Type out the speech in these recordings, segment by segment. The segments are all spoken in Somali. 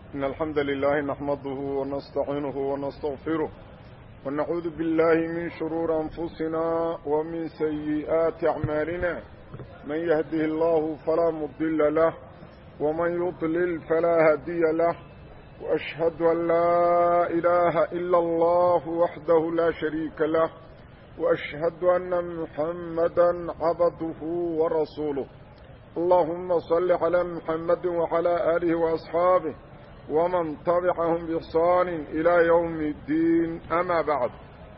إن الحمد لله نحمده ونستعينه ونستغفره ونعوذ بالله من شرور أنفسنا ومن سيئات أعمالنا من يهده الله فلا مضل له ومن يضلل فلا هدي له وأشهد أن لا إله إلا الله وحده لا شريك له وأشهد أن محمدا عبده ورسوله اللهم صل على محمد وعلى آله وأصحابه ومن تبعهم بإحسان إلى يوم الدين أما بعد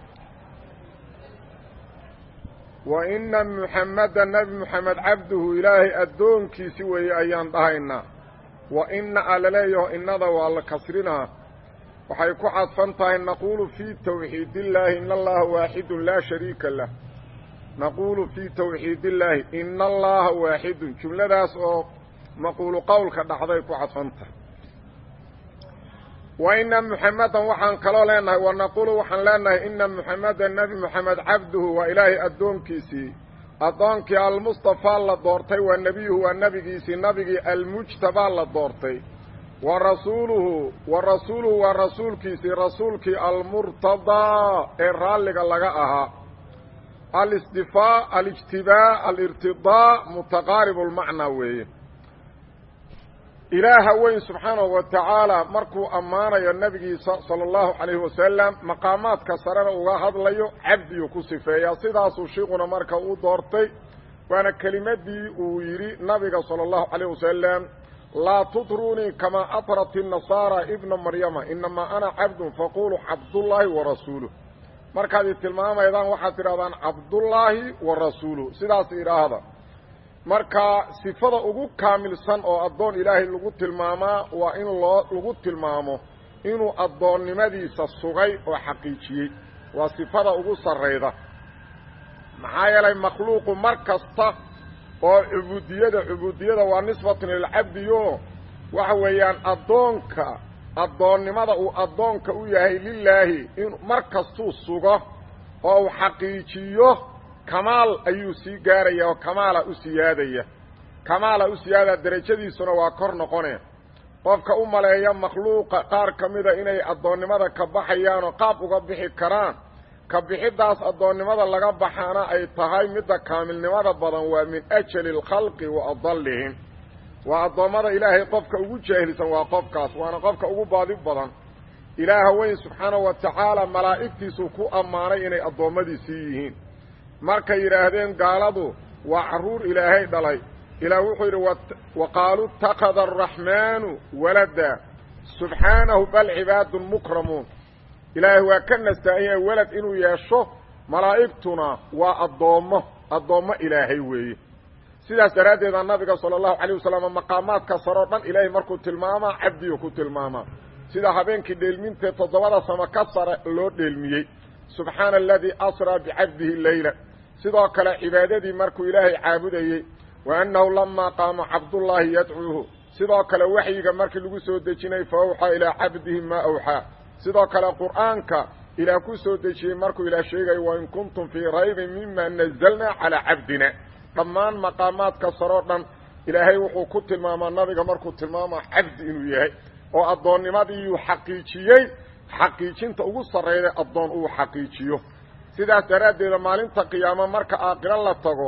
وإن محمدا نبي محمد عبده إلهي أدونكي سوي أيان دهينا وإن ألليه إنذا والكسرنا waxay ku cadfan tahay naquulu fii tawxiid illaahi in allaha waaxidun laa shariika lah naquulu fii tawxiid illaahi ina allaha waaxidun jumladaas oo maquulu qowlka dhacday ku cadfan tahay wa ina muxamadan waxaan kaloo leenahay wa naquulu waxaan leenahay ina muxamadan nebi moxamed cabduhu waa ilaahay addoonkiisii addoonkii almustafaa la doortay waa nebiyuhu waa nebigiisii nabigii almujtabaa la doortay wa rasuuluhu wa rasuuluhu waa rasuulkiisii rasuulkii almurtadaa ee raalliga laga ahaa alistifaa alijtibaa alirtidaa mutaqaaribu lmacnaa weeye ilaaha weyn subxaanahu wa tacaala markuu ammaanayo nebigiisa sala allahu calayhi wasalam maqaamaadka sarena uga hadlayo cabdiyuu ku sifeeyaa sidaasuu shiiquna marka u doortay waana kelimadii uu yidhi nabiga sala allahu calayh wasalam laa tudruunii kamaa atrat inasaara ibna maryama inamaa ana cabdun faquluu cabdullaahi wa rasuuluh markaad i tilmaamaydaan waxaad tidhahdaan cabdullaahi wa rasuuluh sidaas idhaahda marka sifada ugu kaamilsan oo addoon ilaahay lagu tilmaamaa waa in loo lagu tilmaamo inuu addoonnimadiisa sugay oo xaqiijiyey waa sifada ugu sarrayda maxaa yeelay makhluuqu mar kasta oo cubuudiyada cubuudiyada waa nisbatun lilcabdiyo waxa weeyaan addoonka addoonnimada uu addoonka u yahay lilaahi in mar kastuu sugo oo uu xaqiijiyo kamaal ayuu sii gaaraya oo kamaala u siyaadaya kamaala u siyaadaya derajadiisuna waa kor noqone qofka u maleeya makhluuqa qaar ka mida inay addoonnimada ka baxayaan oo qaab uga bixi karaan ka bixiddaas addoonnimada laga baxaana ay tahay midda kaamilnimada badan waa min ajali alkhalqi wa adallihim waa addoommada ilaahay qofka ugu jaahilsan waa qofkaas waana qofka ugu baadi badan ilaaha weyn subxaanahu wa tacaala malaa'igtiisuu ku ammaanay inay addoommadiisii yihiin markay yidhaahdeen gaaladu waa carruur ilaahay dhalay ilaah wuxuu yidhi wa qaaluu itakada araxmaanu walada subxaanahu bal cibaadun mukramuun ilaahay waa ka nastahan yahay welad inuu yeesho malaa'igtuna waa addoommo addoommo ilaahay weeye sidaas daraaddeeda nabiga sala allahu calayh wasalam maqaamaadka saroo dhan ilaahay markuu tilmaamaa cabdiyu ku tilmaamaa sida habeenkii dheelmintee toddobada samo ka sare loo dheelmiyey subxaana aladii asraa bicabdihi leyla sidoo kale cibaadadii markuu ilaahay caabudayey wa annahu lamaa qaama cabdullaahi yadcuuhu sidoo kale waxyiga markii lagu soo dejinay fa awxaa ilaa cabdihi maa awxaa sidoo kale qur'aanka ilaah ku soo dejiyey markuu ilaah sheegayo wain kuntum fii raybin mima nazalnaa calaa cabdina dhammaan maqaamaadka saroo dhan ilaahay wuxuu ku tilmaamaa nabiga markuu tilmaamaa cabdi inuu yahay oo addoonnimadiiyuu xaqiijiyey xaqiijinta ugu sarrayda addoon uu xaqiijiyo sidaas daraaddeeda maalinta qiyaamo marka aaqiro la tago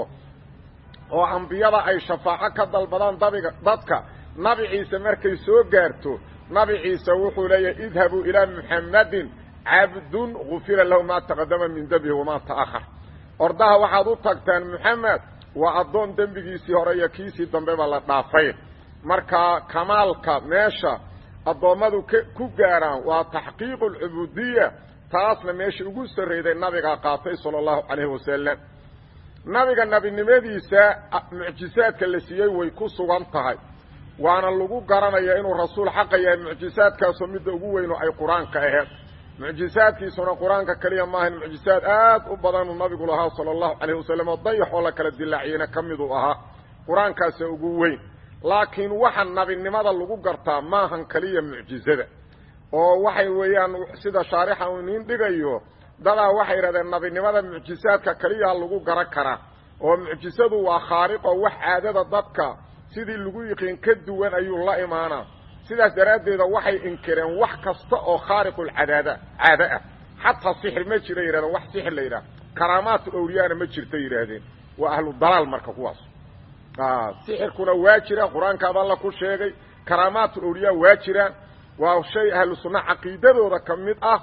oo ambiyada ay shafaaco ka dalbadaan dabiga dadka nabi ciise markay soo gaarto nabi ciise wuxuu leeyahay idhabuu ilaa muxammadin cabdun gufira lahu maa taqadama min dembihi wamaa ta'ahar ordaha waxaad u tagtaan muxamed waa addoon dembigiisii hore iyo kiisii dambeba la dhaafay marka kamaalka meesha addoommadu ku gaaraan waa taxqiiqu alcubuudiya taasna meesha ugu sarrayday nabigaa qaatay sala allahu calayhi wasalam nabiga nebinimadiisa mucjisaadka la siiyey way ku sugan tahay waana lagu garanaya inuu rasuul xaqa yahay mucjisaadkaasoo midda ugu weyno ay qur-aanka aheed mucjisaadkiisuna qur-aanka keliya maahan mucjisaad aad u badanuu nabigu lahaa sala allahu calayhi wasalam oo dayax oo la kala dilaaciyena ka miduu ahaa qur-aankaasa ugu weyn laakiin waxa nabinimada lagu gartaa maahan keliya mucjizada oo waxay weeyaan sida shaarixa uu iniin dhigayo dadaa waxay yidhahdeen nabinimada mucjisaadka keliyaa lagu garan karaa oo mucjisadu waa khaariqo wax caadada dadka sidii lagu yiqiin ka duwan ayuu la imaanaa sidaas daraaddeeda waxay inkireen wax kasta oo khaariqulcadaada caado ah xataa sixir ma jira yidhahdeen wax sixir la yidhaha karaamaatu awliyaana ma jirta yidhaahdeen waa ahlu dalaal marka kuwaas sixirkuna waa jira qur-aankaaba alla ku sheegay karaamaatu awliyaa waa jiraan waa shay ahlu sunna caqiidadooda ka mid ah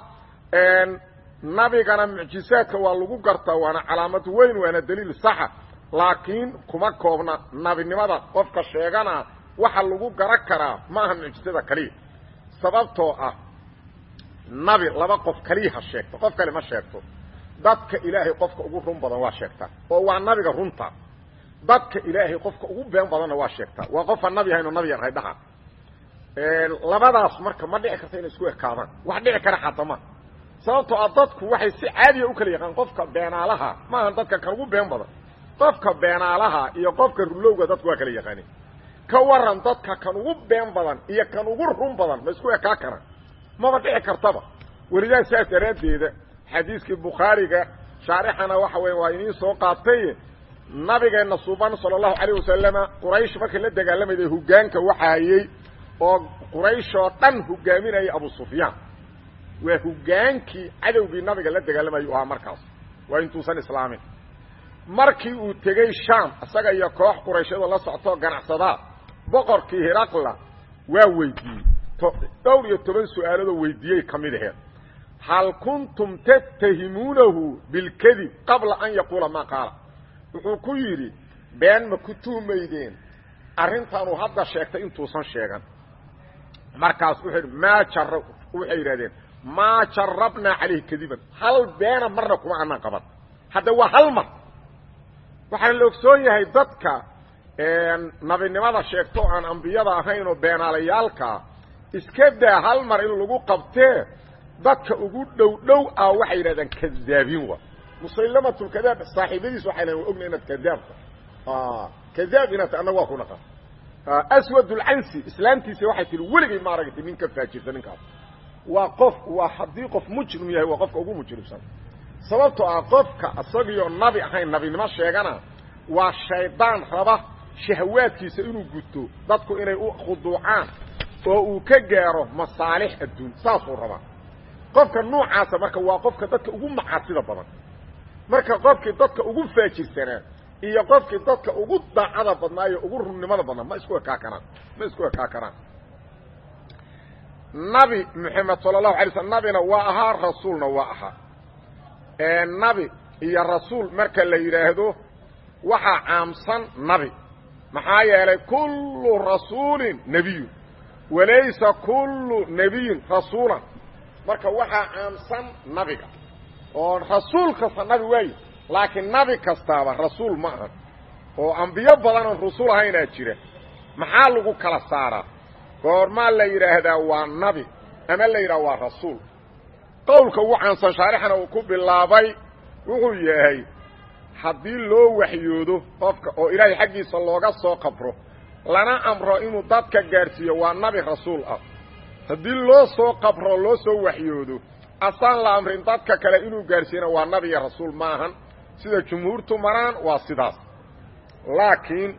nabigana mucjizaadka waa lagu gartaa waana calaamad weyn waana daliil saxa laakiin kuma koobna nabinimada qofka sheegana waxa lagu garan karaa ma aha mucjizada kaliya sababtoo ah nabi laba qof kaliya ha sheegto qof kale ma sheegto dadka ilaahay qofka ugu run badan waa sheegtaa oo waa nabiga runta dadka ilaahay qofka ugu been badanna waa sheegtaa waa qofaan nabi ahayn oo nabiyan ahay dhaha labadaas marka ma dhici karta inay isku ekaadaan wax dhici kara xataa ma sababtoo ah dadku waxay si caadiya u kala yaqaan qofka beenaalaha maaha dadka kan ugu been badan qofka beenaalaha iyo qofka rulowga dadku waa kala yaqaanin ka waran dadka kan ugu been badan iyo kan ugu run badan ma isku ekaa karaan maba dhici kartaba welidaa saas daraaddeeda xadiiskii bukhaariga shaarixana waxa weya waa iniin soo qaatay nabigeenna suban sala allahu calayh wasalama quraysh markii la dagaalamayday hoggaanka waxa hayey oo quraysh oo dhan hogaaminayay abu sufyaan waa hoggaankii cadowgii nabiga la dagaalamayay u ahaa markaas waa intuusan islaamin markii uu tegey shaam isaga iyo koox qurayshadoo la soctoo ganacsadaa boqorkii hiraqla waa weydiiyey dhowr iyo toban su-aaladoo weydiiyey ka mid aheed hal kuntum tattahimuunahu bilkadib qabla an yaquula maa qaala wuxuu ku yidhi been ma ku tuhmaydeen arrintaanuu hadda sheegtay intuusan sheegan markaas wuxuu yidhi maa jar waxay yidhahdeen maa jarabnaa calayhi kadiban hal beena marna kuma anaan qaban hadda waa hal mar waxaana la ogsoon yahay dadka nabinimada sheegto o aan ambiyada ahayn oo beenaalayaalkaa iska daa hal mar in lagu qabtee dadka ugu dhow dhow ah waxay yidhahdaan kadaabiin wa musaylamatulkadaab saaxiibadiis waxay lahen wa ogna inaad kadaabta kadaab inaad annaga waa ku naqan aswadulcansi islaamtiisa waxay tihi weligay ma aragtay nin ka faajirta ninkaas waa qof waa haddii qof mujrim yahay waa qofka ugu mujrimsan sababtoo ah qofka isagiyo nabi ahayn nabinimo sheegana waa shaydaan raba shahawaadkiisa inuu guto dadku inay u khuduucaan oo uu ka gaaro masaalix adduun saasuu rabaa qofka nuucaasa marka waa qofka dadka ugu macaasida badan marka qofkii dadka ugu faajirsanaa iyo qofkii dadka ugu daacada badnaayo ugu runnimada badnaa ma isku ekaa karaan ma isku ekaa karaan nabi moxamed sala allahu alay slm nabina waa ahaa rasuulna waa ahaa nabi iyo rasuul marka la yidhaahdo waxaa caamsan nabi maxaa yeelay kullu rasuulin nebiyun walaysa kullu nebiyin rasuulan marka waxaa caamsan nabiga oo rasuul kasta nabi waayi laakiin nabi kastaaba rasuul ma aha oo ambiyo badanoon rusul ahaynaa jira maxaa lagu kala saaraa goormaa la yidhaahdaa waa nabi ama la yidhaha waa rasuul qowlka ugu caansan shaarixana uu ku bilaabay wuxuu yahay haddii loo waxyoodo qofka oo ilaahay xaggiisa looga soo qabro lana amro inuu dadka gaadhsiiyo waa nabi rasuul ah haddii loo soo qabro loo soo waxyoodo asaan la amrin dadka kale inuu gaadhsiiyana waa nabi iyo rasuul maahan sida jumhuurtu maraan waa sidaas laakiin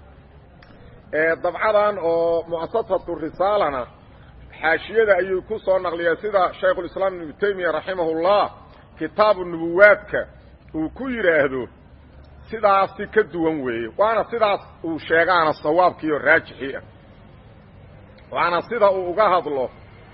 dabcadan oo mu'asasatu risaalana xaashiyada ayuu ku soo naqliyeen sida shaykhulislaam ibnu taymiya raximahullah kitaabu nubuwaadka uu ku yidhaahdo sidaasi ka duwan weeye waana sidaas uu sheegaana sawaabkiiyo raajixii ah waana sida uu uga hadlo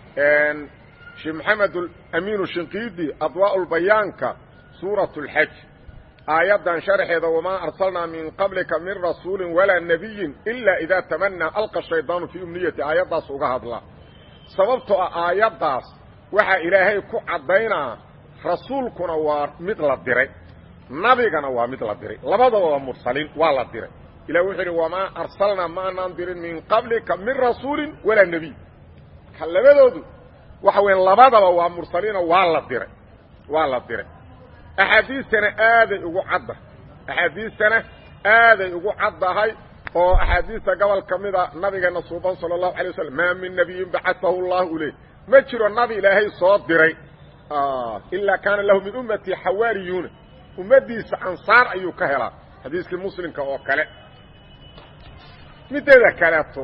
sheekh maxamed amiinu shinqiidi adwaa lbayaanka suurat اlxaj aayaddan sharxeeda wamaa arsalnaa min qablika min rasuuli walaa nabiyin ila idaa tamanaa alqa shaydaanu fii umniyati aayaddaas uga hadla sababtoo ah aayaddaas waxaa ilaahay ku caddaynaa rasuulkuna waa mid la diray nabigana waa mid la diray labadaba waa mursaliin waa la diray ilah wuxuu yidhi wamaa arsalnaa ma anaan dirin min qablika min rasuulin walaa nebiy ka labadoodu waxa weya labadaba waa mursaliino waa la diray waa la diray axaadiistana aaday ugu cadda axaadiistana aaday ugu caddahay oo axaadiista gobol ka mida nabigeena suuban sala allahu alay wasalam maa min nabiyin bacaahu llahu ileyh ma jiro nabi ilaahay soo diray ilaa kaana lahu min ummatii xawaariyuuna ummaddiisa ansaar ayuu ka helaa xadiiskii muslimka oo kale mideeda kaleeto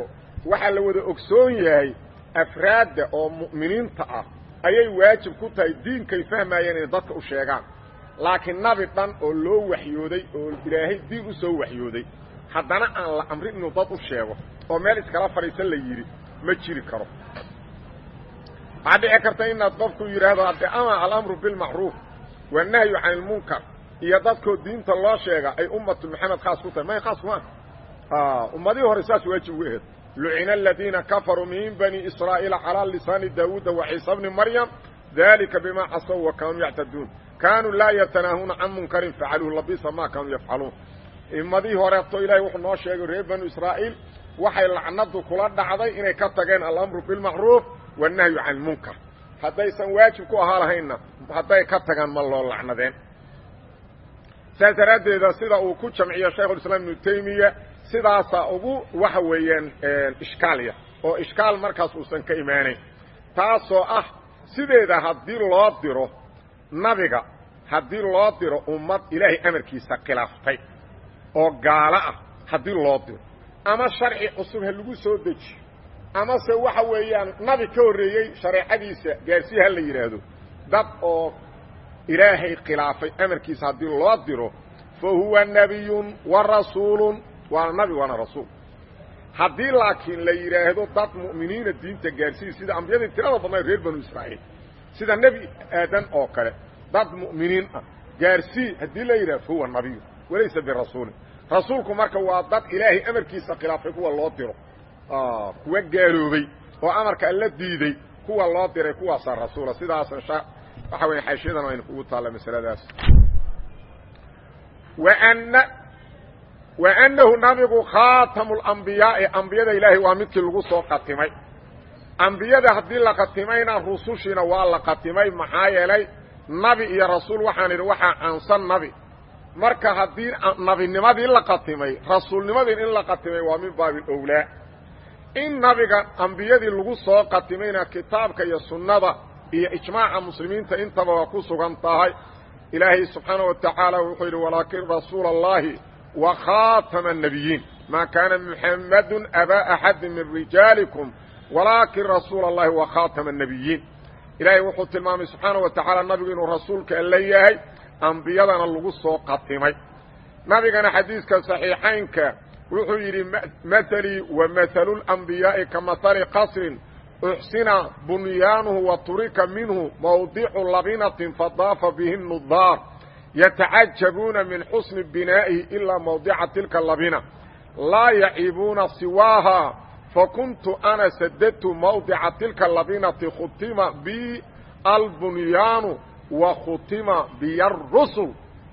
waxaa la wada ogsoon yahay afraadda oo mu'miniinta ah ayay waajib ku tahay diinkay fahmayeen inay dadka u sheegaan laakiin nabi dhan oo loo waxyooday oo ilaahay diin u soo waxyooday haddana aan la amrin inuu dad u sheego oo meel iskala fadhiisan la yidhi ma jiri karo waxaa dhici karta inaad qofku yidhaahdo hadde ama alamru bilmacruuf wanahyu can ilmunkar iyo dadkoo diinta loo sheega ay ummatu maxamed khaas ku tahay may khaas kuma ummadihii hore saas waajib uga aheed lucina aladiina kafaruu min bani israa'iila calaa lisaani daawuuda wa ciisa bni maryam dalika bima casow wa kaanuu yactaduun kaanuu laa yatanaahuuna can munkarin facaluuhu labisa ma kaanuu yafcaluun ummadihii horeeto ilaahay wuxuu noo sheegay reer banu israa'iil waxay lacnadu kula dhacday inay ka tageen alamru bilmacruuf wannahyu can ilmunkar haddaysan waajib ku ahaa lahaynna hadday ka tagaan ma loo lacnadeen saas daraaddeeda sida uu ku jamciyo shaykhulislaam ibnu taymiya sidaasaa ugu waxa weeyaan ishkaalya oo ishkaal markaas uusan ka imaanayn taasoo ah sideeda haddii loo diro nabiga haddii loo diro ummad ilaahay amarkiisa khilaaftay oo gaalo ah haddii loo diro ama sharci cusub ha lagu soo dejiyo amase waxa weeyaan nabi ka horreeyey shareecadiisa gaarsii ha la yidhaahdo dad oo ilaahay khilaafay amarkiisa haddii loo diro fa huwa nebiyun wa rasuulun waana nabi waana rasuul haddii laakiin la yidhaahdo dad mu'miniina diinta gaarsiiya sida ambiyadii tirada badnayd reer banu israa'iil sida nebi aadan oo kale dad mu'miniin ah gaarsii haddii la yidhahdo fa huwa nabiyu walaysa birasuulin rasuulku marka waa dad ilaahay amarkiisa khilaafay kuwa loo diro kuwa gaaloobay oo amarka alla diiday kuwa loo diray kuwaasaa rasuula sidaas waxa weya xaashiyadan aynu kugu taalla masaladaas wana wa annahu nabigu khaatamu lambiyaai ambiyada ilaahay waa midkii lagu soo qatimay ambiyada haddii la qatimayna rusushiina waa la qatimay maxaa yeelay nabi iyo rasuul waxaan idhi waxaa caansan nabi marka haddii nabinimadii la qatimay rasuulnimadii in la qatimay waa min baabi owlaa in nabiga ambiyadii lagu soo qatimayna kitaabka iyo sunnada iyo ijmaaca muslimiinta intaba waa ku sugan tahay ilaahay subxaana wa tacaala wuxuu yidhi walaakin rasuula allahi wa khaatama annabiyiin maa kaana muxammadun abaa axadin min rijaalikum walaakin rasuula allahi wa khaatama annabiyiin ilaahay wuxuu tilmaamay subxaana wa tacaala nabigu inuu rasuulka alla yahay ambiyadana lagu soo qatimay nabigana xadiiska saxiixaynka wuxuu yidhi mahalii wa mahalu lambiyaa'i ka mahali qasrin uxsina bunyaanuhu wa turika minhu mawdicu labinatin fadaafa bihi nudaar yatacajabuuna min xusni binaa'ihi ilaa mawdica tilka labina laa yaciibuuna siwaaha fakuntu ana sadadtu mawdica tilka labinati khutima bi albunyaanu wa khutima biya rusul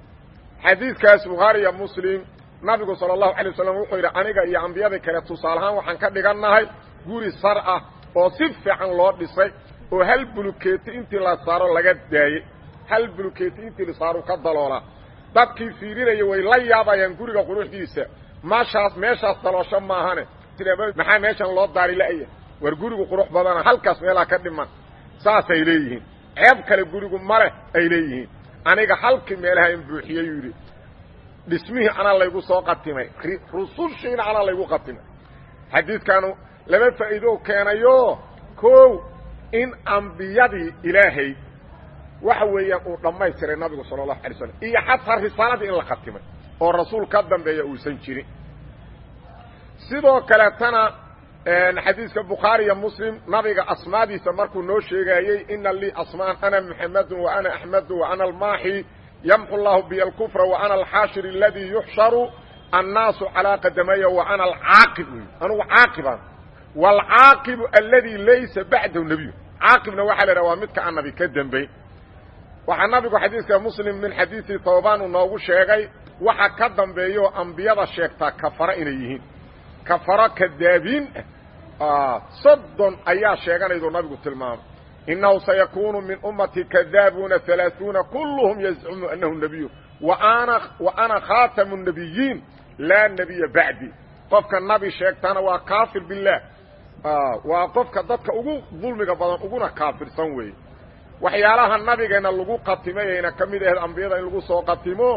xadiidkaas bukhaariya muslim nabigu sala allahu alay wasalam wuxuu yidhi aniga iyo ambiyadii kale tusaalahaan waxaan ka dhigannahay guri sar ah oo si fiican loo dhisay oo hal bulukeeti intii la saaro laga daayey hal bulukeeti intii la saaro ka daloolaa dadkii fiirinaya way la yaabayaan guriga quruxdiisa maashaas meeshaas daloosho maahane maxaa meeshan loo daari la'ya war gurigu qurux badana halkaas meelaa ka dhiman saasay leeyihiin ceeb kale gurigu maleh ay leeyihiin aniga halkii meelaha in buuxiyey yuu yidhi dhismihii anaa laygu soo qatimay rusushiina anaa laygu qatimay xadiidkaanu laba faa'iido keenayo kow in ambiyadii ilaahay waxa weeyaan uu dhammaystiray nabigu sala allahu alay slam iyo xataa risaaladii in la khatimay oo rasuul ka dambeeya uusan jirin sidoo kaleetana xadiiska bukhaari iyo muslim nabiga asmaadiisa markuu noo sheegaayey ina lii asmaan ana muxamedun wa ana axmedu wa ana almaaxi yamxu llahu biy alkufra wa ana alxaashir aladii yuxsharu annaasu calaa qadamaya wa ana alcaaqib anugu caaqibaan waalcaaqibu aladi laysa bacdahu nebiyu caaqibna waxaa la idhaha waa midka aan nabi ka dembayn waxaa nabigu xadiiska muslim min xadiisi tawbaan uu noogu sheegay waxa ka dambeeyo ambiyada sheegtaa kafaro inay yihiin kafaro kadaabiin ah soddon ayaa sheeganayduu nabigu tilmaamay inahu sayakuunu min ummati kadaabuuna alaaثuuna kulluhum yazcumu anahu nebiyu waana wa ana khaatamu الnabiyiin laa nebiya bacdi qofka nabi sheegtana waa kaafir bilah waa qofka dadka ugu dulmiga badan uguna kaafirsan weeye waxyaalaha nabigeenna lagu qatimayayna ka mid ahayd ambiyada in lagu soo qatimo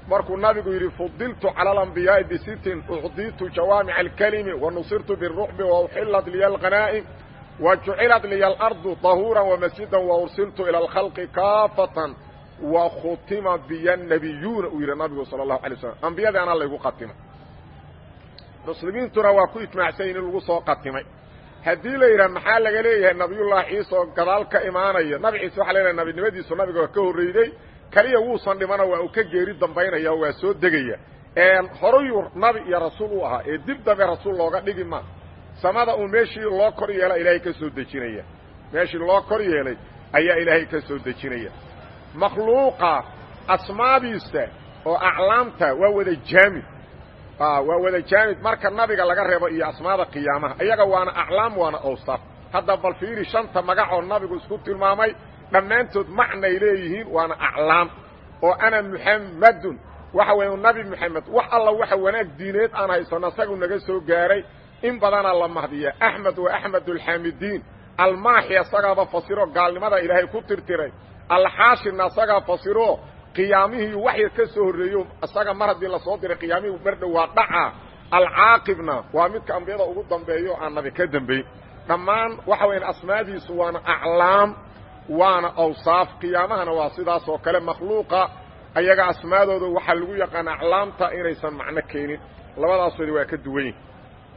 markuu nabigu yidhi fudiltu cala alambiyaai bisitin ucditu jawaamica alkelimi wa nusirtu birucbi wa uxilat liya alghanaa'im wa jucilat liya alardu dahuuran wamasjidan wa ursiltu ila alkhalqi kaafatan wa khutima biya nabiyuuna uu yidhi nabigu sala allahu alay slam ambiyadii anaa laygu qatimay muslimiintuna waa ku ijmaacsan yihin in lagu soo qatimay haddii la yidhaha maxaa laga leeyahay nabiyullaahi ciise oo gadaal ka imaanaya nabi ciise waxa leeyahay nabinimadiisu nabiga waa ka horreyday keliya wuusan dhimana waa uu ka geeri dambaynaya oo waa soo degaya horayuu nabi iyo rasuul u ahaa ee dib dambe rasuul looga dhigi ma samada uu meeshii loo kor yeela ilaahay ka soo dejinaya meeshii loo kor yeelay ayaa ilaahay ka soo dejinaya makhluuqa asmaadiisa oo aclaamta waa wada jaamid waa wada jaamid marka nabiga laga reebo iyo asmaada qiyaamaha iyaga waana aclaam waana awsaf hadda bal fiiri shanta magacoo nabigu isku tilmaamay dhammaantood macnay leeyihiin waana aclaam oo ana muxammadun waxa weeye nabi moxamed wax alla waxa wanaag diineed aan haysano isagu naga soo gaaray in badanaa la mahdiya axmed wa axmed alxaamidiin almaaxi isagaaba fasiro gaalnimada ilaahay ku tirtiray alxaashirna isagaa fasiro qiyaamihii waxyar ka soo horreeyo isaga mar haddii lasoo diray qiyaamihii mardhow waa dhaca alcaaqibna waa midka ambiyada ugu dambeeyo aan nabi ka dambayn dhammaan waxa weyan asmaadiisu waana aclaam waana awsaaf qiyaamahana waa sidaas oo kale makhluuqa ayaga asmaadooda waxaa lagu yaqaan aclaamta inaysan macno keenin labadaasooda waa ka duwan yihin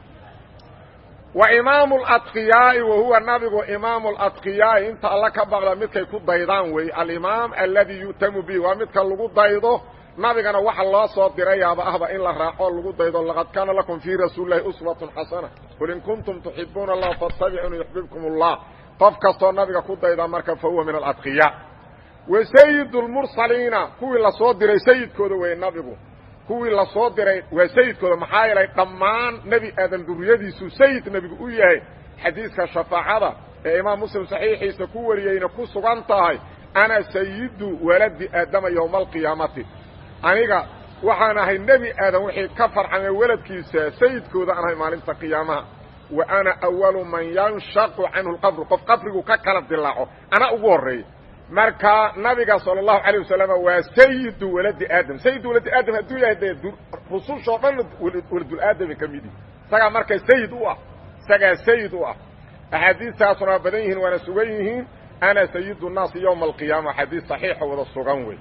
wa imaamu aladqiyaai wa huwa nabigu imaamu aladqiyaai inta alla ka baqda midkay ku daydaan weeye alimaam alladii yu'tamu bihi waa midka lagu daydo nabigana waxa loo soo dirayaaba ahba in la raaco lagu daydo laqad kaana lakum fii rasuulilahi uswatun xasana qul in kuntum tuxibuuna allah faاtabicuni yuxbibkum اllah qof kastoo nabiga ku dayda marka fa huwa min aladqiyaa wa sayid lmursaliina kuwii lasoo diray sayidkooda weeye nabigu kuwii lasoo diray waa sayidkooda maxaa yeelay dhammaan nebi aadan duriyadiisu sayid nebigu u yahay xadiiska shafaacada ee imaam muslim saxiixiisa ku wariyeyna ku sugan tahay ana sayidu waladi aadama yowma alqiyaamati aniga waxaan ahay nebi aadan wixii ka farxamee weladkiisa sayidkooda aan ahay maalinta qiyaamaha wa ana awalu man yanshaqu canhu lqabru qof qabrigu ka kala dilaaco anaa ugu horreeya marka nabiga salى الlahu عalيه wasalam waa sayidu waladi aadam sayidu waladi aadam hadduu yahay dee rusushoo dhan waladulaadami ka midi isagaa marka sayid u ah isagaa sayid u ah axaadiistaasuna waa badan yihiin waana sugan yihiin ana sayidu الnaasi ywma alqiyaama axaadiis صaxiixa wada sugan wey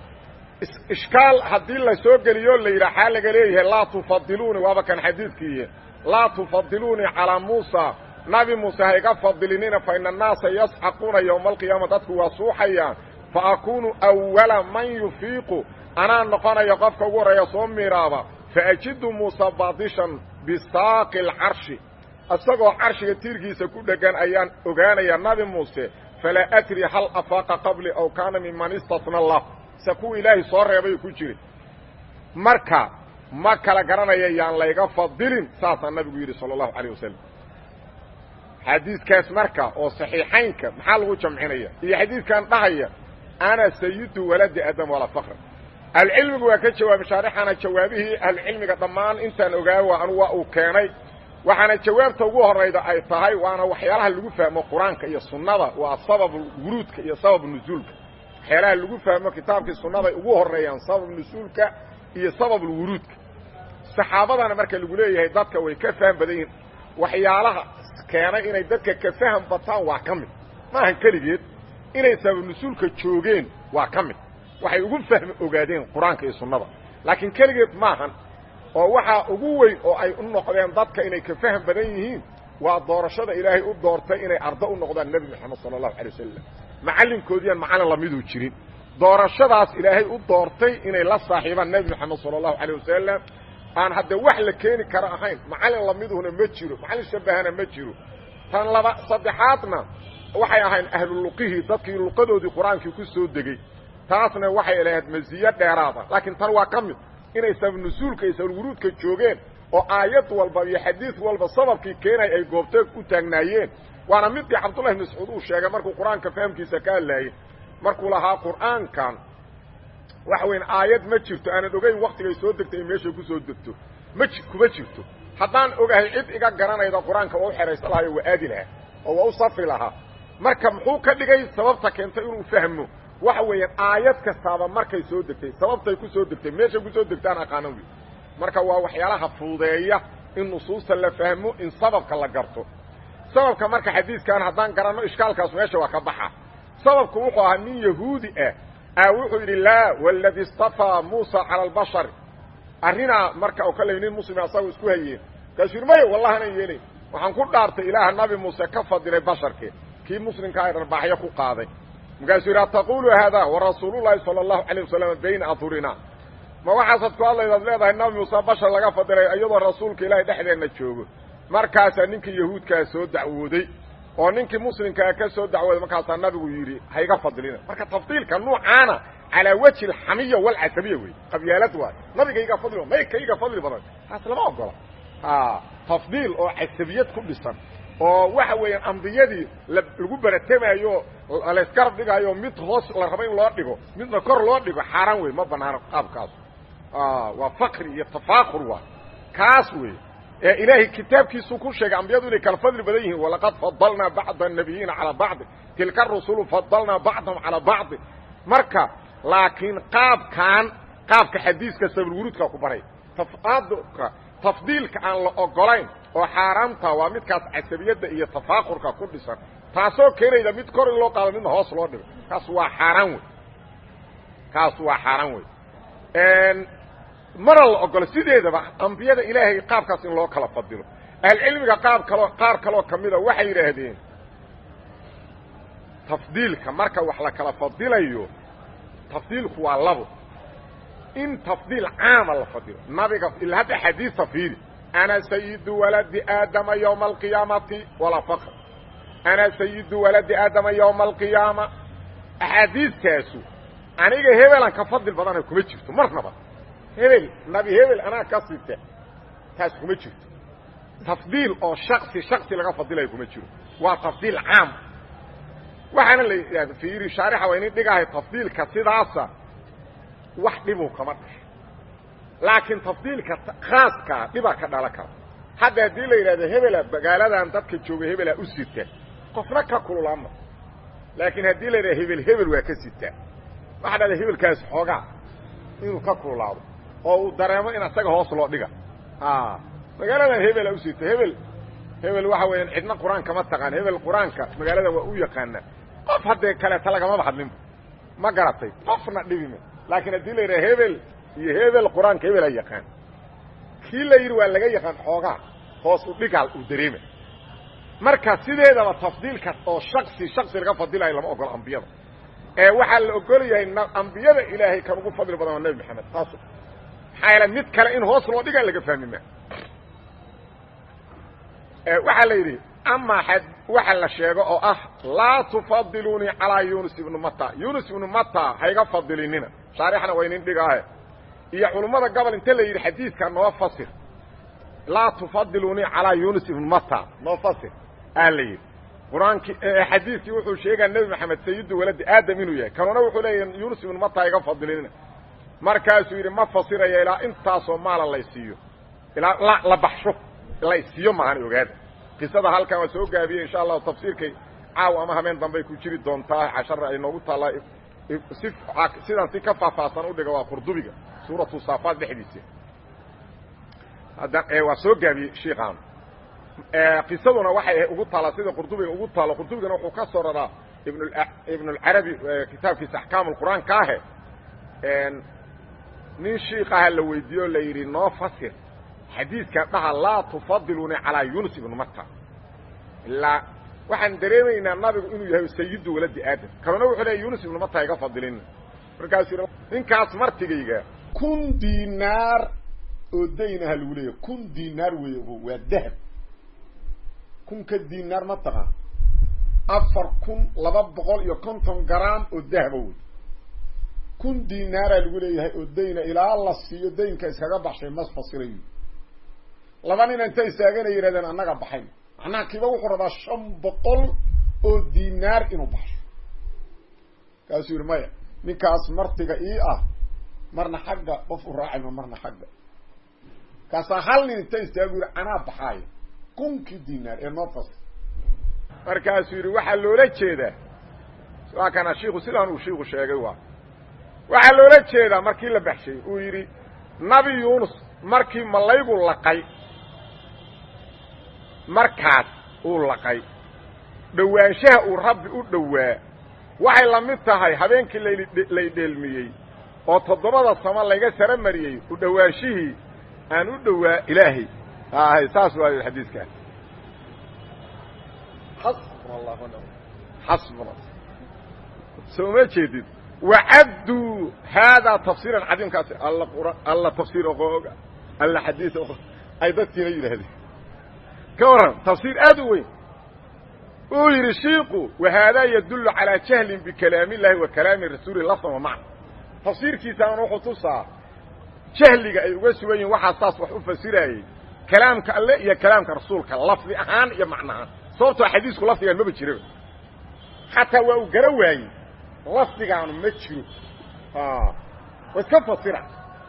ishkaal haddii la soo geliyo la yidhah xaa laga leeyahay laa tufadiluuni waaba kan xadiidkiiy laa tufadiluunii calىa muusa nabi muuse ha iga fadilinina fa ina annaasa yasxaquuna yowma alqiyaama dadku waa suuxayaan fa akuunu awala man yufiiqu anaa noqonaya qofka ugu horreeya soo miiraaba fa ajidu muusa baadishan bisaaqi alcarshi isagoo carshiga tiirkiisa ku dheggan ayaan ogaanaya nabi muuse falaa adri hal afaaqa qabli aw kaana miman istatna allah se kuwa ilaahay soo reebay ku jiri marka ma kala garanaya yaan layga fadilin saasaa nabigu yidhi sala allahu calayh wasalam xadiidkaas marka oo saxiixaynka maxaa lagu jamcinaya iyo xadiidkan dhahaya ana sayidu waladi aadam walaa fakra ahlucilmigu waa ka jawaabay shaarixana jawaabihii ahlucilmiga dhammaan intaan ogaawa anu waa uu keenay waxaana jawaabta ugu horayda ay tahay waana waxyaalaha lagu fahmo qur-aanka iyo sunnada waa sabab wuruudka iyo sabab nusuulka waxyaalaha lagu fahmo kitaabkii sunnaday ugu horeeyaan sabab nusuulka iyo sabab wuruudka saxaabadana marka lagu leeyahay dadka way ka faham badan yihin waxyaalaha keenay inay dadka ka faham bataan waa ka mid maahan keligeed inay sabab nusuulka joogeen waa ka mid waxay ugu fahmi ogaadeen qur-aanka iyo sunnada laakiin keligeed maahan oo waxaa ugu weyn oo ay u noqdeen dadka inay ka faham badan yihiin waa doorashada ilaahay u doortay inay ardo u noqdaan nebi moxamed sala allahu alay wasalam macallinkoodiiaan macallin lamiduu jirin doorashadaas ilaahay u doortay inay la saaxiibaan nebi moxamed sala allahu alay wasalam aan haddee wax la keeni karo ahayn macallin lamiduhuna ma jiro macallin shabahana ma jiro tan laba saddexaadna waxay ahayn ahlu luqihii dadkii luqadoodii qur-aankii ku soo degey taasna waxay lahayd masiyo dheeraada laakiin tan waa ka mid inay sabab nusuulka iyo sababwuruudka joogeen oo aayad walba iyo xadiid walba sababkii keenay ay goobteeg u taagnaayeen waana midii cabdullahi bn mascuud uu sheegay markuu qur-aanka fahamkiisa ka hadlaayey markuu lahaa qur'aankan waxa weyn aayad ma jirto aanan ogeyn waktigay soo degtay in meeshay ku soo degto ma kuma jirto haddaan ogahay cid iga garanayda qur-aanka waa u xehaysan lahaa oo waa aadi lahaa oo waa u safri lahaa marka muxuu ka dhigay sababta keentay inuu fahmo waxa weeyaan aayad kastaaba markay soo degtay sababtay ku soo degtay meeshay kusoo degtaan aqaanan wey marka waa waxyaalaha fuudeeya in nusuusta la fahmo in sababka la garto sababka marka xadiidkan haddaan garanno ishkaalkaas meesha waa ka baxa sababku wuxuu ahaa nin yahuudi ah a wuxuu yidhi laa wاladi istafaa muusa cala albashar arrinaa marka oo kale nin muslima asaga isku hayeen markaasuu yidhi maya wallahi anan yeelayn waxaan ku dhaartay ilaaha nabi muuse ka fadilay basharke kii muslimkaa ay dharbaaxyo ku qaaday markaasuu yidhi ataqulu haada warasuulullahi sala allahu calayh wasalam bayna adhurina ma waxaasaad ku hadlaydaad leedahay nabi muuse bashar laga fadilay iyadoo rasuulka ilaahay dhexdeenna joogo markaasaa ninkii yahuudkaa soo dacwooday oo ninkii muslimkaa ka soo dacwooday markaasaa nabigu yidhi hayga fadilina marka tafdiilka nuucaana calaa wajhi alxamiya walcasabiya wey qabyaalad waay nabigayga fadli may kayga fadli badan taas lama ogola tafdiil oo casabiyad ku dhisan oo waxa weeyaan ambiyadii lagu baratamaayo laysgarab dhigaayo mid hoos la rabo in loo dhigo midna kor loo dhigo xaaraan wey ma banaano qaabkaas waa fakri iyo tafaakur waay kaas wey ee ilaahay kitaabkiisuu ku sheegay ambiyadu inay kala fadli badan yihiin walaqad fadalnaa bacda الnabiyiina calaa bacdi tilka rusulu fadalnaa bacdahum calaa bacdi marka laakiin qaabkan qaabka xadiiska sabulwuruudka ku baray tafdiilka aan la ogolayn oo xaaraamta waa midkaas casabiyadda iyo tafaakurka ku dhisan taasoo keenayda mid kor in loo qaado midna hoos loo dhigo kaas waa xaaraan wey kaas waa xaaraan wey mana la ogolo sideedaba ambiyada ilaahay qaabkaas in loo kala fadilo ahlcilmiga qaab kaloo qaar kaloo kamida waxay yidhaahdeen tafdiilka marka wax la kala fadilayo tafdiilku waa labo in tafdiil caama la fadilo nabiga ila hadda xadiisa fiiri ana sayidu waladi aadama ywma alqiyaamati walaa fakr ana sayidu waladi aadama ywma alqiyaama axaadiistaasu aniga hebelan ka fadil badana kuma jirto marnaba hebel nabi hebel anaa ka site taas kuma jirto tafdiil oo shaksi shaksi laga fadilayo kuma jiro waa tafdiil caam waxaana la yidhahda fiiri shaarixa waa inin dhigahay tafdiilka sidaasa wax dhibuu kama dhasho laakiin tafdiilka khaaskaa dhibaa ka dhalan kara hadda haddii la yidhahdo hebela magaaladan dadka jooga hebelaa u sita qofna ka kululaama laakiin haddii la yidhahdo hebel hebel waa ka sitaa waxaa dhahda hebelkaas xoogaa inuu ka kululaado oo uu dareemo in asaga hoos loo dhiga magaaladan hebelaa u sita hebel hebel waxa weeyaan cidna qur-aan kama taqaan hebel qur-aanka magaaladan waa u yaqaanaa qof haddee kaleeta lagamaba hadlinba ma garatay qofna dhibime laakiin haddii la yidhaha hebel iyo hebel qur-aanka hebel a yaqaan kii la yidhi waa laga yaqaan xoogaa hoos u dhigaal uu dareema marka sideedaba tafdiilka oo shaksi shaksi laga fadilayo lama ogolo ambiyada ee waxaa la ogol yahay ambiyada ilaahay kan ugu fadli badan waa nebi maxamed taas maxaa yaele mid kale in hoos loo dhigaa laga fahmi maa waxaa la yidhi amaa xad waxa la sheego oo ah laa tufadilunii calaa yunus ibnu mata yunus ibnu mata hayga fadilinina shaarixna waa inin dhigaahe iyo culummada gobol inta la yidhi xadiidka noo fasir laa tufadilunii calaa yunus ibnu mata noo fasir aa la yidhi qur-aankii xadiidkii wuxuu sheegaa nebi maxamed sayidu waladi aadam inuu yahay kanuna wuxuu leeyahy yunus ibnu mata hayga fadilinina markaasuu yidhi ma fasiraya ilaa intaasoo maala laysiiyo ilaa la la baxsho laysiiyo maahan ogaada qisada halkan waa soo gaabiyey insha allahu tafsiirkay caaw ama habeen dambay ku jiri doontaa cashara ay noogu taallaa si sidaan si ka faahfaahsan udhiga waa qurdubiga suuratu saafaad dhexdiisa hadda waa soo gaabiyey shiikaan qisaduna waxay ugu taallaa sida qurdubiga ugu taalo qurdubigana wuxuu ka soo raraa ibn ibn اlcarabi kitaabkiisa axkaam اlqur'aan ka ahe nin shiikaha la weydiiye o la yidhi noo fasir xadiidka dhaha laa tufadiluni calaa yunus ibnu mata ilaa waxaan dareemaynaa nabigu inuu yahay sayidu waladi aadam kanuna wuxuu leeya yunus ibnu mata iga fadilina markaasuu yidhi ninkaas martigayga kun dinaar oo daynaha lagu leeyahy kun dinaar wey waa dahab kunka dinaar ma taqaan afar kun laba boqol iyo konton garaam oo dahaba wey kun dinaaraa lagu leeyahay oo dayna ilaa la siiyo daynka iskaga baxshay mas fasirayo laba nin inta istaagana yidhahdeen annaga baxayn macnaha kiiba wuxuu rabaa shan boqol oo dinaar inuu baxsho kaasuu yidhi maya ninkaas martiga ii ah marna xagga qof u raacayma marna xagga kaasaa hal nin inta istaagu yidhi anaa baxaayo kunkii dinaar ee noo fas markaasuu yidhi waxaa loola jeedaa waa kana shiiku sidaan uu shiiku sheegay waa waxaa loola jeedaa markii la baxshay uu yidhi nabi yuunus markii malaygu laqay markaas uu laqay dhowaanshaha uu rabbi u dhowaa waxay la mid tahay habeenkii lay dheelmiyey oo toddobada samo layga sara mariyey u dhowaanshihii aan u dhowaa ilaahay hay saas waayo xadiiskaa xasbuna allah xasbuna soo ma jeedid wacabduu haadaa tafsiiran cadiimkaasi alla qura alla tafsiir oqooga alla xadiis oqo ay dadkiina yidhaahdeen ka warran tafsiir aad u weyn uu yidhi shiiku wahaadaa yadullu calaa jahlin bikalaami illahi wa kalaami rasuuli lafdan wa macna tafsiirkiisaana wuxuu tusaa jahliga ay uga sugan yihin waxaa saas wax u fasiraayey kalaamka alle iyo kalaamka rasuulka lafdi ahaan iyo macno ahaan sababtoo xadiisku lafdigaan maba jiraba xataa waa uu gara waayey lafdigaanu ma jiro wa iska fasira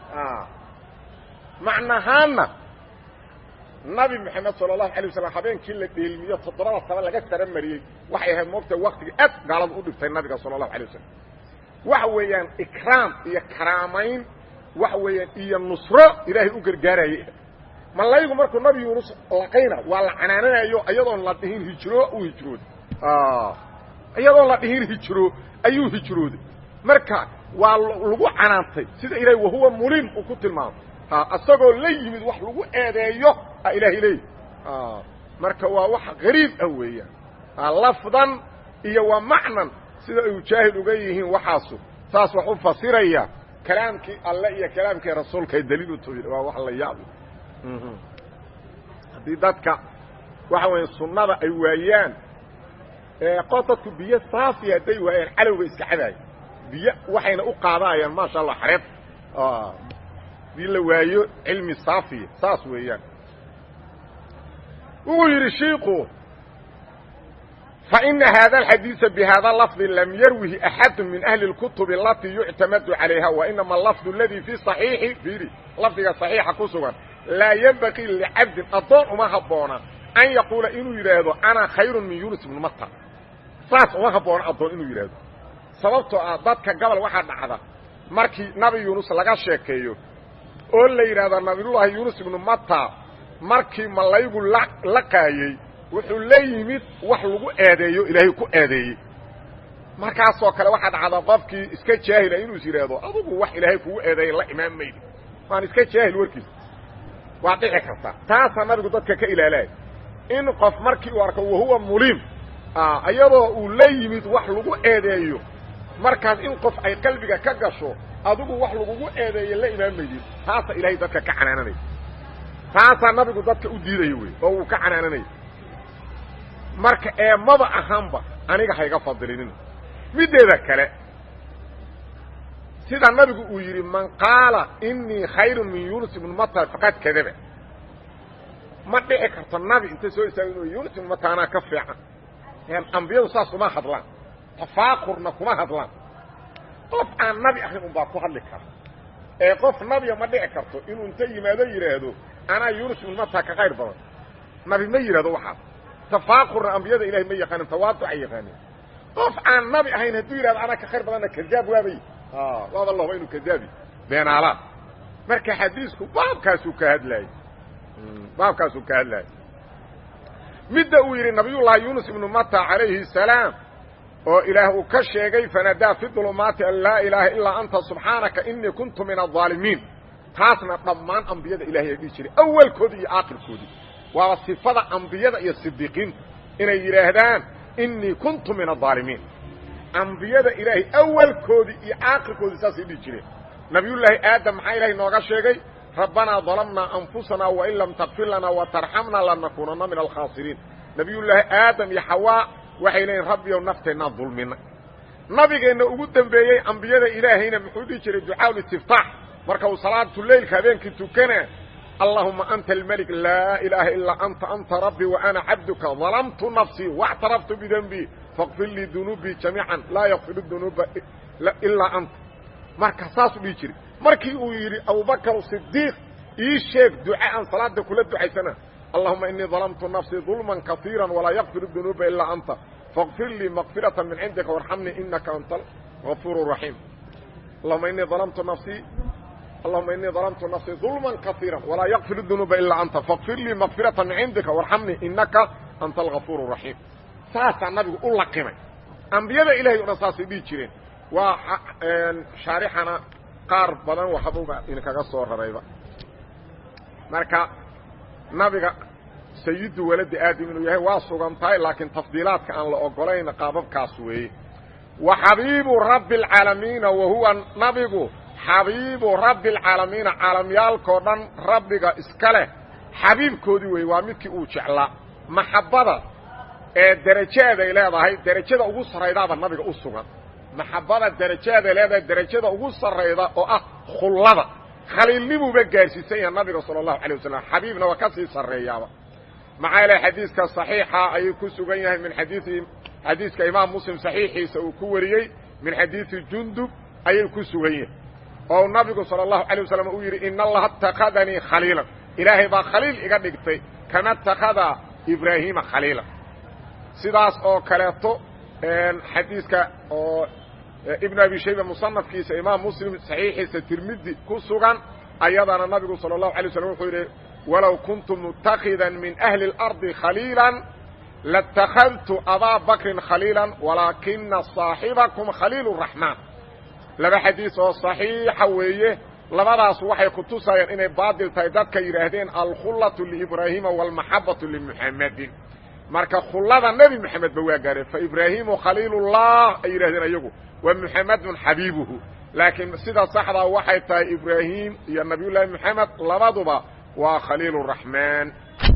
macnahaanna nabi moxamed sala allahu alay wasalam habeenkii la dheelmiyo toddobada sano laga sara mariyey waxay ahayd moogta waktiga aad gaalada u dhibtay nabiga sala allahu alay wasalam waxa weeyaan ikraam iyo karaamayn waxa weeyaan iyo nusro ilaahay u gargaarayay malaygu markuu nabi yuunus laqayna waa la canaananayo iyadoon la dhihin hijro uu hijrooday iyadoon la dhihin hijro ayuu hijrooday marka waa lagu canaantay sida ilahay wahuwa mulim uu ku tilmaamay isagoo la yimid wax lagu eedeeyo a ilaahay leey marka waa wax gariib ah weeyaan lafdan iyo waa macnan sida ay jaahil uga yihiin waxaasu saas wax u fasiraya kalaamkii alle iyo kalaamkii rasuulka ay daliil u tahay waa wax la yaab haddii dadka waxa weya sunnada ay waayaan qof dadku biyo saafi hadday waayaan calowga iska cadaayo biyo waxayna u qaadayaan maasha allah xareed hadii la waayo cilmi saafiya saas weeyaan wuxuu yidhi shiiku فإن hذا الحadيiث بhذا لفظ لم yrwه أحad من أهل الكتب التي يعتمد عليها وإنما اللفظ الذي في صحيiح ir lفdiga صحيixa ku sugan لاa ينبغي لcabdin adoon uma haboona أن يقuلa inuu yidhaahdo أنا khayر min يuنس بن mtr saas uma haboona adoon inuu yidhaahdo sababtoo ah dadka gobol waxaa dhacda markii nabi yuنus laga sheekeeyo oo la yidhahdo nabiyuلlahi yuنس بن mtr markii malaygu laqaayey wuxuu la yimid wax lagu eedeeyo ilaahay ku eedeeyey markaasoo kale waxaa dhacda qofkii iska jaahila inuu is yidhaahdo adugu wax ilaahay kugu eedeeyay la imaan maydi waan iska jaahil warkiisa waa dhici karta taasaa nabigu dadka ka ilaalaya in qof markii uu arko wahuwa mulim iyadoo uu la yimid wax lagu eedeeyo markaas in qof ay qalbiga ka gasho adigu wax lagugu eedeeye la imaan maydid taasaa ilaahay dadka ka canaananaya taasaa nabigu dadka u diidaya wey oo uu ka canaananaya marka eemaba ahaanba aniga hayga fadilinin middeeda kale sida nabigu uu yidhi man qaala inii khayru min yunus ibnu matar faqad kadaba ma dhici karto nabi inta soo istaago inuu yunus ibnu matar anaa ka fiican ambiyadu saas kuma hadlaan tafaakurna kuma hadlaan qof aan nabi ahayn un baa ku hadli kara ee qof nabiya ma dhici karto inuu inta yimaado yidhaahdo anaa yunus ibnu matar ka khayr badan nabi ma yidhahdo waxaas tafaakurna ambiyada ilahay ma yaqaanin tawaaducay yaqaanin qof aan nabi ahayn hadduu yidhahdo anaa ka khayr badanna kadaab waabay waaba lahba inuu kadaabi beenaalaad marka xadiisku baabkaasuu ka hadlaayey baabkaasuu ka hadlaayay midda uu yidhi nabiyullaahi yuunus ibnu mata calayhi salaam oo ilaah uu ka sheegay fanadaa fi dulumaati an laa ilaaha ilaa anta subxaanaka inii kuntu min aaalimiin taasna dhammaan ambiyada ilahay ay dhihi jiray awalkoodii iyo aakhirkoodii waaba sifada ambiyada iyo sidiiqiinta inay yidhaahdaan inii kuntu min aaalimiin ambiyada ilaahay awalkoodii iyo aakhirkoodii saasay dhihi jireen nabiyullaahi aadam maxaa ilahay nooga sheegay rabbanaa dalamnaa anfusanaa wain lam takfir lanaa watarxamnaa lanakuunanna min alkhaasiriin nabiyullaahi aadam iyo xawaa waxay leeyiin rabbiyow nafteennaa dulminay nabigeenna ugu dembeeyey ambiyada ilaahayna muxuu dhihi jiray ducaa istiftaax marka uu salaatuleylka habeenkii tukana allahuma anta almelik laa ilaaha ilaa anta anta rabbii wa ana cabduka dalamtu nafsii واctaraftu bidembii faqfir lii dunuubii jamiican laa yakfir dunuuba ilaa anta marka saasuu dhihi jiray markii uu yidhi abubakr صidiiq ii sheeg duca aan salaada kula ducaysana allahuma inii dalamtu nafsii dulman kaiira walaa yakfir dunuuba ilaa anta faqfir lii maqfirata min cindika warxamnii inaka anta gafuur raxiim allahuma inii dalamtu nafsii allahuma inii dalamtu nafsii dulman kaiira walaa yakfir dunuuba ilaa anta faqfir lii maqfirata min cindika warxamnii inaka anta algafuur raxiim saasaa nabigu u laqimay ambiyada ilahay o dhan saasay dhihi jireen waa shaarixana qaar badan waxbuba idinkaga soo rarayba marka nabiga sayidu waladi aadam inuu yahay waa sugan tahay laakiin tafdiilaadka aan la ogolayn qaababkaas weeye wa xabiibu rabbi alcaalamiina wa huwa nabigu xabiibu rabbi alcaalamiina caalamyaalkao dhan rabbiga iska leh xabiibkoodii weeye waa midkii uu jeclaa maxabbada ee derajaeday leedahay derajada ugu sarraydaaba nabiga u sugan maxabbada derajaeday leedahay derajada ugu sarrayda oo ah khullada khaliilnimuuba gaarsiisan yaha nabiga sala allahu alay wasalam xabiibna waa ka sii sarreeyaaba maxaa yeele xadiiska saxiixa ayuu ku sugan yahay min xadiii xadiiska imaam muslim saxiixiisa uu ku wariyey min xadiidi jundub ayay ku sugan yahay oo nabigu sala allahu alay wasalam uu yidhi ina allaha اtakadanii khaliilan ilaahay baa khaliil iga dhigtay kama اtakada ibraahiima khaliila sidaas oo kaleeto xadiiska oo ibn abi shayba musanafkiisa imaam muslim saxiixiisa tirmidi ku sugan ayadana nabigu salى الlahu alay slam wuxuu yidhi walow kuntu mutakida min ahli اlardi khaliila latakadtu abaa bakrin khaliila walaakina صaaxibakum khaliil الraxmaan laba xadiis oo صaxiixa weeye labadaas waxay kutusayaan inay baadil tahay dadka yidhaahdeen alkhullaةu liibraahiima wاlmaxabaةu limuxamadin marka khullada nebi moxamed ba waa gaareen faibraahimu khaliilullah ay yidhahdeen ayagu wa muxamedun xabiibuhu laakiin sida saxdaa waxay tahay ibraahim iyo nabiyullaahi moxamed labaduba waa khaliiluraxmaan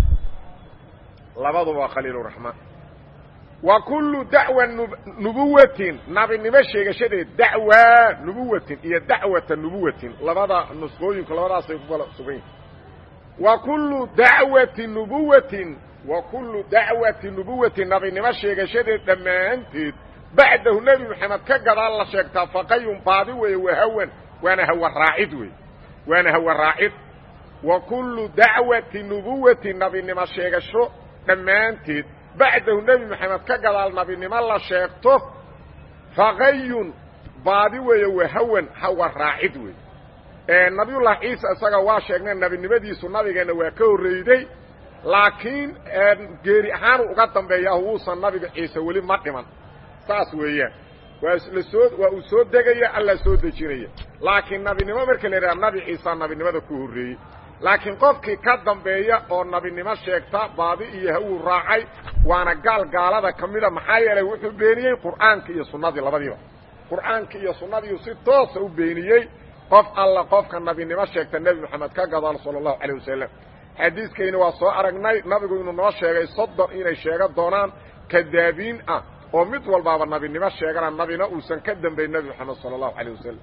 labaduba waa khaliiluraxmaan wa kullu dacwa nubuwatin nabinimo sheegashadeed dacwa nubuwatin iyo dacwata nubuwatin labada nusqooyinku labadaasay ku kala sugan yihin wa kullu dacwati nubuwatin wa kullu dacwati nubuwati nabinimo sheegashadeed dhammaanteed bacdahu nebi moxamed ka gadaal la sheegtaa faqayun baadi weeye wahawan waana hawa raacid wey waana hawa raacid wa kullu dacwati nubuwati nabinimo sheegasho dhammaanteed bacdahu nebi moxamed ka gadaal nabinimo la sheegto faqayun baadi weeye wahawan hawa raacid wey nabiyullahi ciisa isaga waa sheegnay nabinimadiisu nabigeenna waa ka horreyday laakiin geeri ahaanu uga dambeeyaa wuusan nabiga ciise weli ma dhiman saas weeyaan waa lasoo waa uu soo degaya alla soo dejinaya laakiin nabinimo marka la yidhaha nabi ciisa nabinimada ku horreeyey laakiin qofkii ka dambeeya oo nabinimo sheegta baadi iyo hawuu raacay waana gaal gaalada ka mida maxaa yeelay wuxuu beeniyey qur'aanka iyo sunnadii labadiiba qur'aanka iyo sunnadiiu si toosa u beeniyey qof alla qofka nabinimo sheegta nebi moxamed ka gadaal sala allahu calayh wasalam xadiiskayni waa soo aragnay nabigu inuu noo sheegay soddon inay sheega doonaan kadaabiin ah oo mid walbaaba nabinimo sheegana nabina uusan ka dambayn nebi moxamed sala allahu calayh wasalam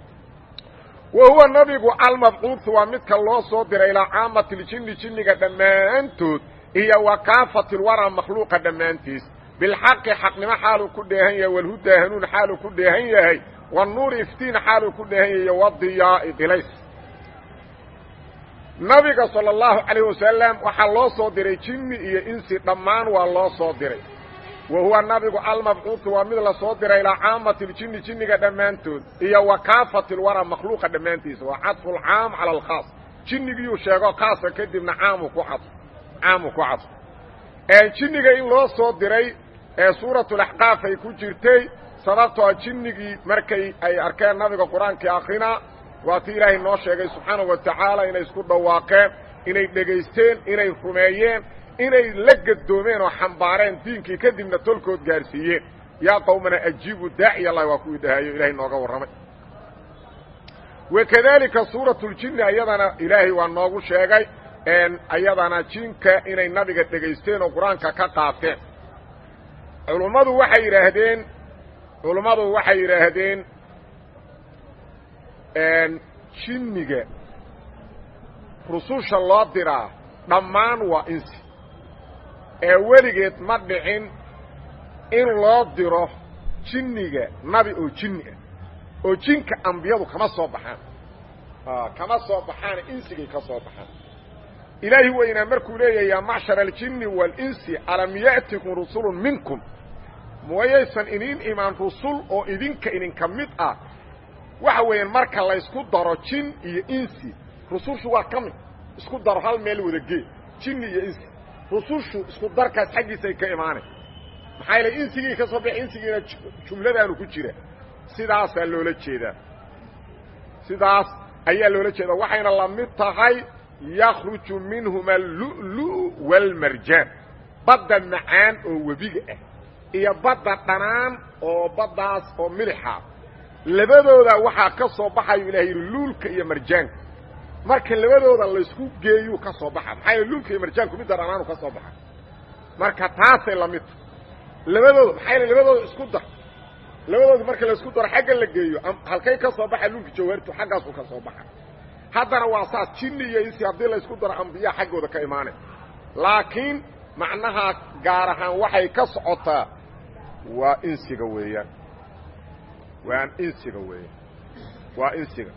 wa huwa nabigu almabcuudu waa midka loo soo diray ilaa caamati ljinni jinniga dhammaantood iyo wa kaafati lwaraa makhluuqa dhammaantiis bilxaqi xaqnimo xaaluu ku dheehan yahay walhudaa hanuun xaaluu ku dheehan yahay wanuuri iftiin xaaluu ku dheehan yahay wadiyaai dilays nabiga salى اllahu calayh wasalam waxaa loo soo diray jinni iyo insi dhammaan waa loo soo diray wa huwa nabigu almabcuudu waa mid lasoo diray ilaa caamati ljinni jinniga dhammaantood iyo wa kaafati lwara makhluuqa dhammaantiisa waa cadfu lcaam cala alkhaas jinnigiyuu sheego khaasa kadibna caamu ku cadfo caamu ku cadfo jinniga in loo soo diray ee suuratulaxqaaf ay ku jirtay sababtoo jinnigii markay ay arkeen nabiga qur-aankii akrinaa waa ti ilaahay noo sheegay subxaanahu wa tacaala inay isku dhawaaqeen inay dhegaysteen inay rumeeyeen inay la gadoomeen oo xambaareen diinkii kadibna tolkood gaarsiiyeen yaa qowmana ajiibu daaciy allahi waa kuwii dhahayo ilahay nooga warramay wakadalika suuratuljinni ayadana ilaahay waa noogu sheegay ayadana jinka inay nabiga dhegaysteen oo qur-aanka ka qaateen culummadu waxay yidhaahdeen culummadu waxay yidhaahdeen jinniga rususha loo diraa dhammaan waa insi ee weligeed ma dhicin in loo diro jinniga nabi oo jinni ah oo jinka ambiyadu kama soo baxaan kama soo baxaan insigay ka soo baxaan ilaahi weynaa markuu leeyahay yaa macshar aljinni waalinsi alam ya'tikum rusulun minkum mooyaysan inin imaan rusul oo idinka idinka mid ah waxa weeyaan marka laysku daro jin iyo insi rusushu waa ka mid isku daro hal meel wada gee jinni iyo insi rusushu isku darkaas xaggiisay ka imaanay maxaa yaele insigii ka soo bixi insigiina jumladaanu ku jira sidaasaa loola jeedaa sidaas ayaa loola jeedaa waxayna la mid tahay yakhruju minhuma allu'lu' waalmarjaan badda macaan oo webiga ah iyo badda dhanaan oo baddaas oo milixa labadooda waxaa ka soo baxayu ilahay yidhi luulka iyo marjaanka marka labadooda laysku geeyuu ka soo baxa maxaa yaele luulka iyo marjaanku midda dhanaanu ka soo baxa marka taasay la mid tahay labadooda maxaa yaele labadooda isku dar labadooda marka laysku daro xagga la geeyo halkay ka soo baxa luulka jawhartu xaggaasuu ka soo baxa haddana waa saas jinni iyo insi haddii laysku daro ambiyaa xaggooda ka imaanay laakiin macnaha gaar ahaan waxay ka socotaa waa insiga weeyaan waa insiga weeyaan waa insiga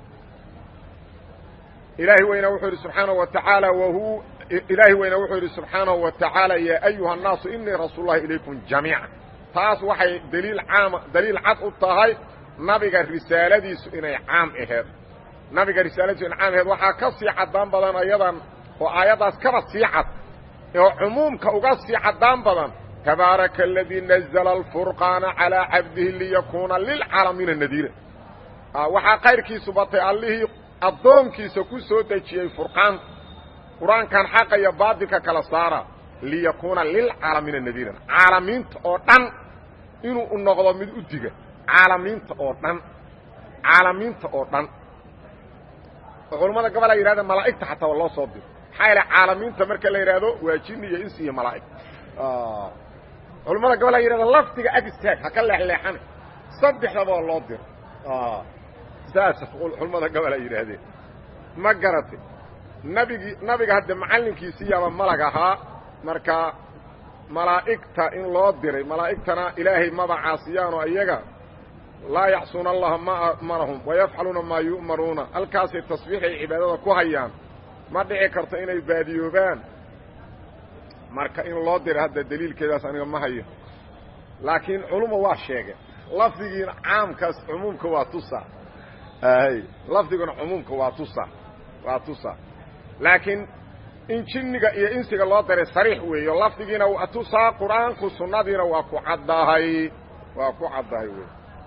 ilaahi weyna wuxuu yidhi subxaanaه wa tacaala whu ilaahi weyna wuxuu yidhi subxaanahu wa tacaala yaa ayuha الnaasu inii rasuul lahi ilaykum jamiica taas waxay daliil caama daliil cad u tahay nabiga risaaladiisu inay caam aheed nabiga risaaladiisu inay caam aheed waxaa ka sii caddaan badan ayadan oo aayaddaas kaba sii cad oo cumuumka uga sii caddaan badan tabaaraka aladii nazla alfurqaana calىa cabdihi liyakuuna lilcaalamiina nadiira waxaa kayrkiisu batay allihii addoonkiisa ku soo dejiyey furqaanta qur-aankan xaqa iyo baadilka kala saara liyakuuna lilcaalamiina nadiiran caalamiinta oo dhan inuu u noqdo mid u diga caalamiinta oo dhan caalamiinta oo dhan oo culammada gobol ay yidhahdeen malaa'igta xataa waa loo soo diro maxaa yaele caalamiinta marka la yidhaahdo waa jinni iyo insi iyo malaa'ig culammada gobol ay yidhahdeen lafdiga ag istaag ha ka leexleexana saddexdaba oo loo diro saas culammada gobol ay yidhaahdeen ma garatay nabigii nabiga hadde macallinkiisiiyaaba malag ahaa marka malaa'igta in loo diray malaa'igtana ilaahay maba caasiyaanoo iyaga laa yacsuuna allaha ma amarahum wayafcaluuna maa yu'maruuna halkaasay tasbiixay cibaadada ku hayaan ma dhici karto inay baadiyoobaan marka in loo diray hadda daliilkeedaas aniga ma hayo laakiin culuma waa sheegeen lafdigiina caamkaas cumuumka waa tusa lafdiguna cumuumka waa tusa waa tusa laakiin in jinniga iyo insiga loo diray sariix weeyo lafdigiina waa tusaa qur-aanku sunnadiina waa ku caddahay waa ku caddahay wey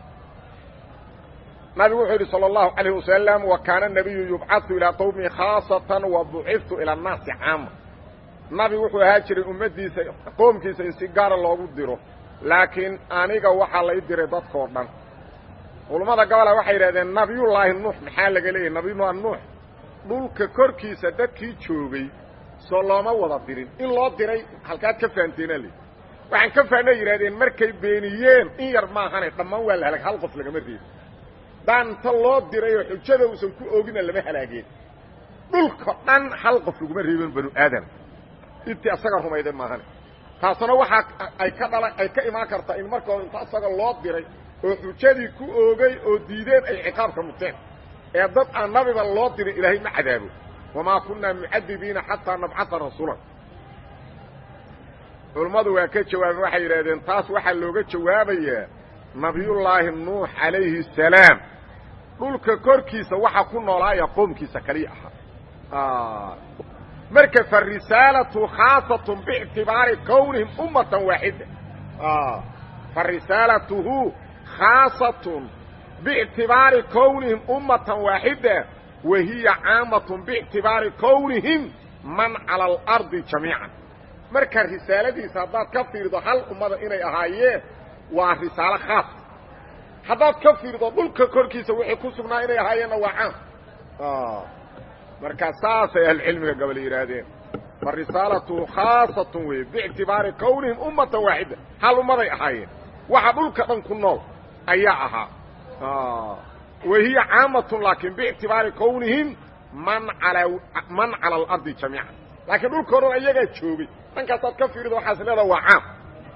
nabigu wuxuu yidhi salى الlahu عalيه wasalam wa kaana الnabiyu yubcadu ilaa qowmihi khaasatan wa buciftu ilى الnaasi caama nabigu wuxuu ahaa jiray ummaddiisa qoomkiisa in si gaara loogu diro laakiin aniga waxaa lay diray dadkoo dhan culammada gobola waxay yidhahdeen nabiyullaahi nuux maxaa laga leeyahy nabiyullahi nuux dhulka korkiisa dadkii joogay soo looma wada dirin in loo diray halkaad ka fahanteena le waxaan ka fahnay yidhahdeen markay beeniyeen in yar maahane dhammaan waa la halag hal qof lagama reebin daanta loo diray oo xujada uusan ku oogina lama halaageen dhulka dhan hal qof laguma reebin banu aadam intii asaga rumayday maahane taasuna waxaa ay ka dhala ay ka imaan kartaa in marka hore inta asaga loo diray oo xujadii ku oogay oo diideen ay ciqaabka muteen ee dad aan nabiba loo dirin ilaahay ma cadaabo wamaa kunaa mucadibiina xataa nabcaa rasuulan culummadu waa ka jawaabeen waxay yidhahdeen taas waxaa looga jawaabayaa nabiyullaahi nuux calayhi asalaam dhulka korkiisa waxa ku noolaaya qoomkiisa kaliya ahaa marka farisaalatu khaasatun biictibaari kownihim ummatan waaxida farisaalatuhu khaasatun biictibaari kownihim ummatan waaxida wa hiya caamatun biictibaari kownihim man cala alardi jamiican marka risaaladiisa haddaad ka fiirdo hal ummada inay ahaayeen waa risaalo khaas haddaad ka fiirdo dhulka korkiisa wixii ku sugnaa inay ahaayeenna waa caam marka saasay ahlucilmiga gobol yidhaahdeen farisaalatu khaasatun wey biictibaari kownihim ummatan waaxida hal ummaday ahaayeen waxa dhulka dhan ku nool ayaa ahaa wa hiya caamatun laakiin biictibaari kownihim man ala man cala alardi jamiican laakiin dhulka o dhan ayagaa joogay dhankaasaad ka fiirido waxaas leedaha waa caam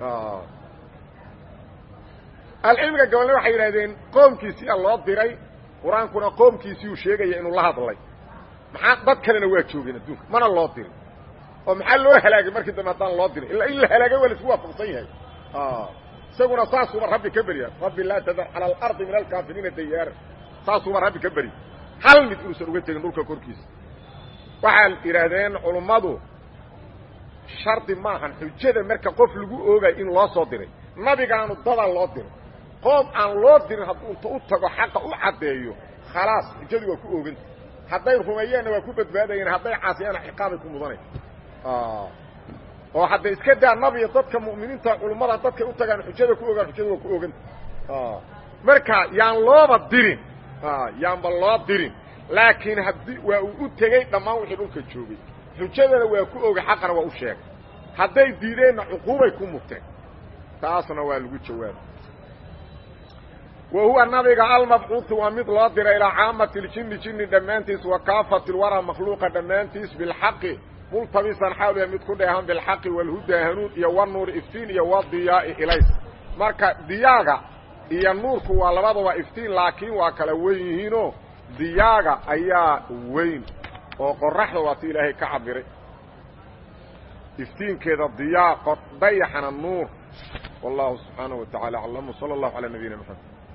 ahlucilmiga gobolna waxay yidhahdeen qoomkiisiyaa loo diray qur-aankuna qoomkiisiiyuu sheegaya inuu la hadlay maxaa dad kalena waa joogeen adduunka mana loo dirin oo maxaa loo halaagay markii dambe haddaan loo dirin illa in la halaagay waa la isku waafaqsan yahay isaguna saasuuba rabbi ka berya rabbi laa tadar cala alardi min alkaafiriina dayaara saasuuba rabbi ka beri hal mid inuusan uga tegin dhulka korkiisa waxay idhaahdeen culummadu shardi maahan xujada marka qof lagu oogayo in loo soo diray nabigaanu dadaa loo diray qoom aan loo dirin hadduu inta u tago xaqa u caddeeyo khalaas xujadii waa ku ooganta hadday rumeeyeenna waa ku badbaadayeen hadday caasiyaana ciqaabay ku mudanay oo hadda iska daa nabiga dadka mu'miniinta culummada dadkay u tagaan xujada ku ogaan xujada waa ku ooganta marka yaan looba dirin yaanba loo dirin laakiin haddii waa uu u tegey dhammaan wixii dhulka joogay xujadana waa ku ogay xaqana waa u sheegay hadday diideenna cuquubay ku mugteen taasna waa lagu jawaabay wa huwa nabiga almabcuudu waa mid loo diray ilaa caamati ljini jini dhammaantiis wa kaafati lwaraa makhluuqa dhammaantiis bilxaqi multabisan xaal mid ku dheehan bilxaqi walhudaa hanuun iyo wanuuri iftiin iyo wadiyaai ilays marka diyaaga iyo nuurku waa labadaba iftiin laakiin waa kala weyn yihiinoo diyaaga ayaa weyn oo qoraxda waa ti ilaahay ka cabiray iftiinkeeda diyaa dayaxana nuur wallahu subxaanaه wa taعala aclam salى اllahu عalى nabiyina mxamed